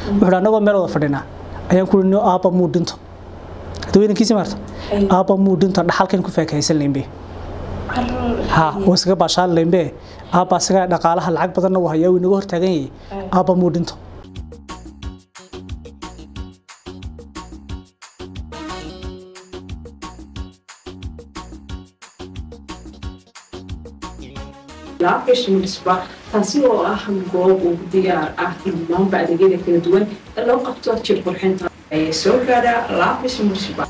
wuxuu annagoo meel wada fadhinaa ayaan ku no aabba muu dhinto hadaweynankiisi maarta aabba muu dhinto dhaxalkan ku faakahaysan leynbe ha oo isaga baashaan leynbe aabba isaga dhaqaalaha lacag badanna uu hayaa uu inaga hortaagan yahay aabba muu dhinto laabgashimisba taasi oo ah goob uu diyaar ah dhammaanba adeegyada kala duwan ee loo qabto jir qurxinta ayay soo gaadhaa laabgashimisba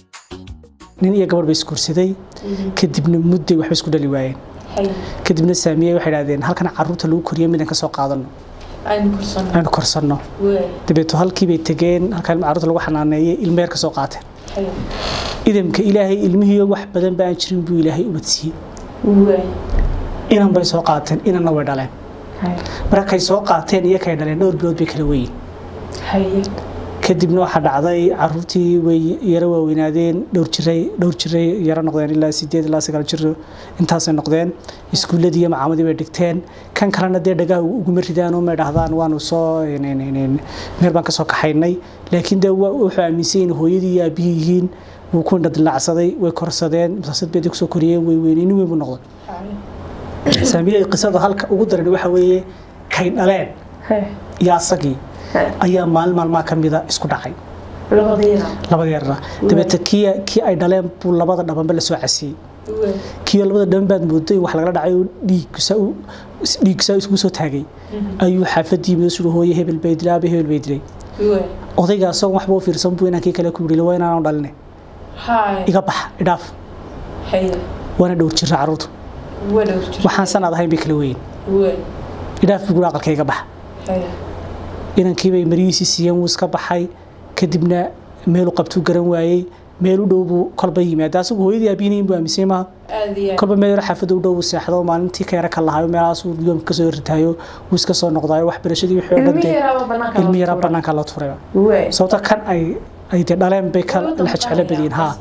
nin iyo gabadh bay isguursaday kadibna mudday waxba isku dhali waayeen kadibna saamiye waxay idhahdeen halkan caruurta lagu koriyo midaan ka soo qaadano aynu korsanno dabeeto halkii bay tegeen halkan caruurta lagu xanaaneeyey ilmeer ka soo qaateen idamka ilaahay ilmihiiyo wax badan ba aan jirin buu ilaahay ubadsiiyey inan bay soo qaateen inanna way dhaleen markay soo qaateen iyo kay dhaleen dhowr bilood bay kala weyin kadibna waxaa dhacday caruurtii way yaro waaweynaadeen dhowr jiray dhowr jiray yaro noqdeen ilaa sideed ilaa sagaal jiro intaasay noqdeen iskuulladii iyo macaamadii bay dhigteen kan kalena dee dhagaha uguma ridaan oo may dhahdaan waanu soo meel baan ka soo kaxaynay laakiin dee wuxuu aaminsan in hooyadii iyo aabihii yihiin wuu ku indhadilaacsaday way korsadeen masaasad bay kusoo koriyeen way weynaynin weyn buu noqday saamiyey qisada halka ugu daran waxa weeye kay dhaleen iyo asagii ayaa maalin maalmaha ka mida isku dhacay labada yarna dabeete kii kii ay dhaleen buu labada dhabanba lasoo casiyey kiioo labada dhaban baad mooday wax lagala dhacay oo dhiigsaa isugu soo taagay ayuu xaafadii mida suri hooye hebel bay dilay aabe hebel bay dilay odayga asagoo waxba u fiirsan buu inaan kii kale ku yidhi waa inaanu dhaline iga bax idhaaf waana dhowr jira caruurtu waxaan sanaad ahayn bay kala weyn idhaaf buu guri aqalka iga bax inankiibay maryihiisii siiyeen wuu iska baxay kadibna meelu qabtuu garan waayey meel u dhow buu kolba yimaada asagu hooyadii aabihinayin buu aaminsan maaha kolba meel yaro xaafadda u dhow buu seexdo maalintii ka yara ka lahayo meelahaasuu yoomka kasoo ritaayo wuu iska soo noqdayo waxbarashadii wixii oo dhan ilmi yaraa bannaanka la turaya sababta kan ay ay dee dhaleen bay ka la jeclo badiyin haa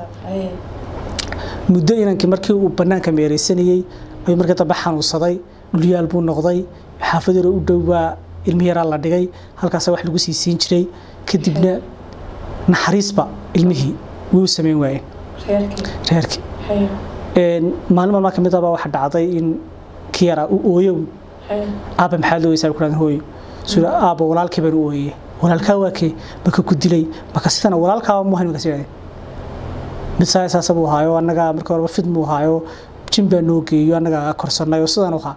muddo inankii markii uu bannaanka meeraysanayey ayuu markii dambe xanuunsaday dhulyaal buu noqday xaafad yaro u dhow baa ilmi yaraa la dhigay halkaasa wax lagu sii siin jiray kadibna naxariisba ilmihii way u samayn waayeen reerkii maalin maalmaa kamid abaa waxaa dhacday in kii yaraa u ooyo aabba maxaad looyeysaa ku hooyo sida aabba walaalkii baan u ooyeye walaalkaa waa kee maka ku dilay maka sidana walaalkaaba mu hayn maka sidade mid saasaasa buu ahaayo annaga marka horeba fid muu ahaayo jin baa noo geeyo annaga korsanay oo sidan u ahaa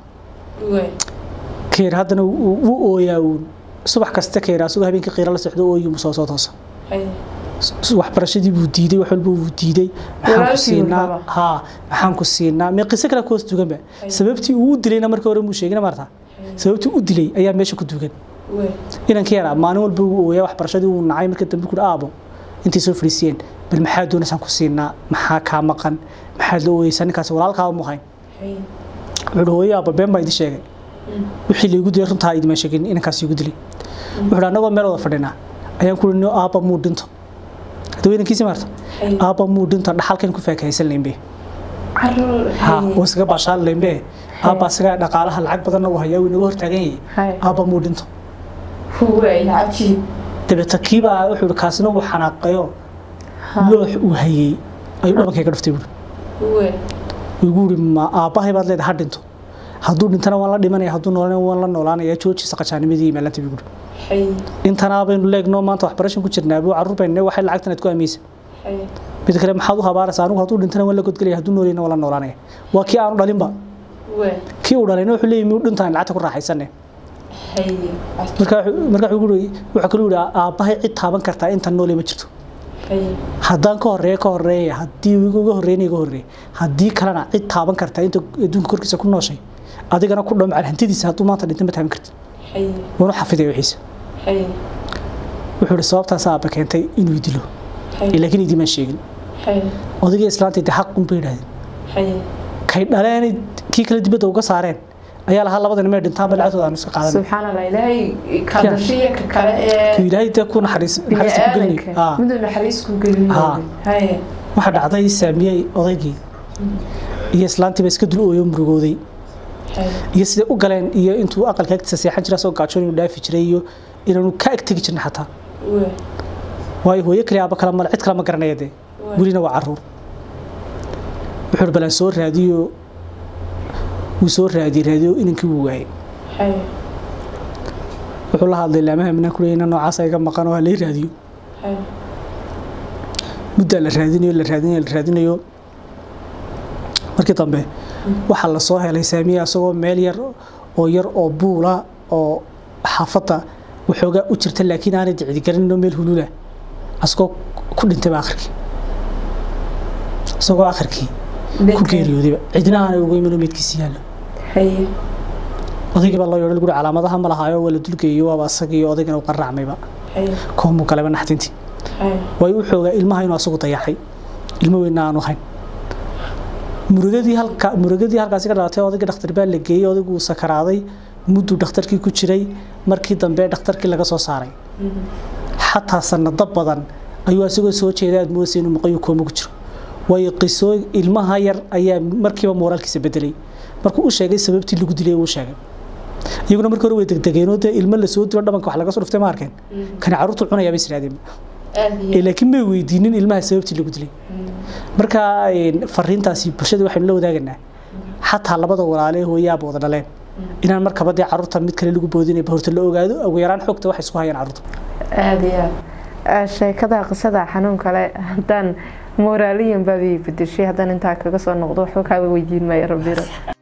keer haddana wuu ooyaa uun subax kasta keer asagoo habeenkii qiira la socdo ooyi mu soo soo toosa waxbarashadii buu diiday wax walba wuu diiday maxaan ku siinaa haa maxaan ku siinaa mee qiso kale kuhoos duganba sababtii uu u dilayna marka hore muu sheegina marta sababtii u dilay ayaa meesha ku dugan inankii yaraa maalin walba wuu ooyaa waxbarashadii wuu nacay marka dambe ku aabo intay soo fadhiisiyeen bal maxaa doonaysaan ku siinaa maxaa kaa maqan maxaad la ooyeysaa ninkaas walaalkaa mu hayn wuxuu hooyo aabba been baa idin sheegay wixii laygu dilay runtaa idima sheegin inankaas igu dilay wuxuu annagoo meel wada fadhinaa ayaan ku no aabba muu dhinto hadaweynankiisi maarta aabba muu dhinto dhaxalkan ku faakahaysan leynbe ha oo isaga baashaan leynbe aabba isaga dhaqaalaha lacag badanna uu hayaa uu inaga hortaagan yahay aabba muu dhinto dabeeta kiibaa wuxuu ihi kaasina uu xanaaqayo loox uu hayey ayuu dhabankayga dhuftay buuri igu uri ma aabbahay baad leedahay ha dhinto hadduu dhintana waan la dhimanaya hadduu noolana waan la noolaanaya joojisa qajaanimadii maalanta bigu intanaa baynu leegno maanta waxbarashan ku jirnaa buu carruur baynu waxay lacagtan aad ku aaminaysa mid kale maxaad u habaaraysa anigu hadduu dhintana waan la godgelaya hadduu noolayna waan la noolaanaya waa kii aanu dhalinba kii uu dhalayna wuxuu leeyahay miyuu dhintaan lacagta ku raaxaysane marka marka wuxuu wuxuu kaloo yidhi aabbahay cid taaban kartaa intan noole ma jirto haddaan ka horeeya ka horeeya haddii uga horreeyna iga horreeya haddii kalena cid taaban kartaa inta adduunka korkiisa ku nooshay adigana ku dhamcal hantidiisa hadduu maanta dhinta ma taaban kartid waanu xafidaya wixiisa wuxuu ihi sababtaas aabba keentay inuu dilo laakiin idimaan sheegin odagii islaanta de xaq un bay yidhahdeen kay dhaleen kii kale dibadda uga saareen ayaa lahaa labadan mee dhintaan ba lacagtooda aanu iska qaadan subxaan allah ilaahay kadashiya ka kale ee ilaahay dee ku naxariis naxariis ku gelin bini'aadanka miduu naxariis ku gelin Ah. haye waxaa dhacday saamiyey odaygii iyo islaantiiba iska dul ooyo murugooday haye iyo siday u galeen iyo intuu aqalka agtiisa seexan jira soo gaajoon inuu dhaafi jiray iyo inaanu ka ag tegi jirna xataa waayo hooyo kale aaba kale male cid kale ma garanaya dee welina waa caruur wuxuu balaan soo raadiyo wuu soo raadiyey raadiyo inankii wuu waayey wuxuu la hadlay laamaha minaa ku leeyay noocaas iga maqan oo halay raadiyo muddaa la raadinayo la raadinayo la raadinayo markii dambe waxaa la soo helay saamiye asagoo meel yar oo yar oo buula oo xaafadda waxoogaa u jirta laakiin aanay dicdigarinno meel hulula asagoo ku dhintayba akhirkii isagoo akhirkii ku geeriyoodayba cidna aanay uga imanoo meydkiisi yaallo odaygii baa loo yeedho guri calaamadaha ma lahaayo waa la dulgeeyo waaba asagii odaygana uu qarraacmayba koomuu galayba naxdintii waayo u xoogaa ilmaha inuu asagu dayacay ilmo weynna aanu hayn murugadii halka murugadii halkaasi ka dhalatay odaygii dhakhtar baa la geeyey odayguu sakaraaday mudduu dhakhtarkii ku jiray markii dambe dhakhtarkii laga soo saaray xataa sanado badan ayuu asagoo soo jeeda aad moodaysa inuu maqayu kooma ku jiro waayo qisoo ilmaha yar ayaa markiiba mooraalkiisa bedelay markuu u sheegay sababtii lagu dilay uu sheegay iyaguna markii hore way degdegeenoo dee ilmo lasoo dilo dhabanka wax laga soo dhuftay ma arkeen kani carruurtu cunayaa bay israadeen laakiin may weydiinin ilmaha sababtii lagu dilay marka fariintaasi bulshada waxaynu la wadaaganaa xataa labada walaale hooyaaba wada dhaleen inaan markaba dee carruurta mid kale lagu boodinayba horta la ogaado ugu yaraan xogta waxay isku hayaan carruurta aada iyo aad sheekada qisada xanuun kale haddaan moraaliyan baad ii bedeshay haddaan intaa kaga soo noqdo waxba kaaga weydiin maayo rabbiro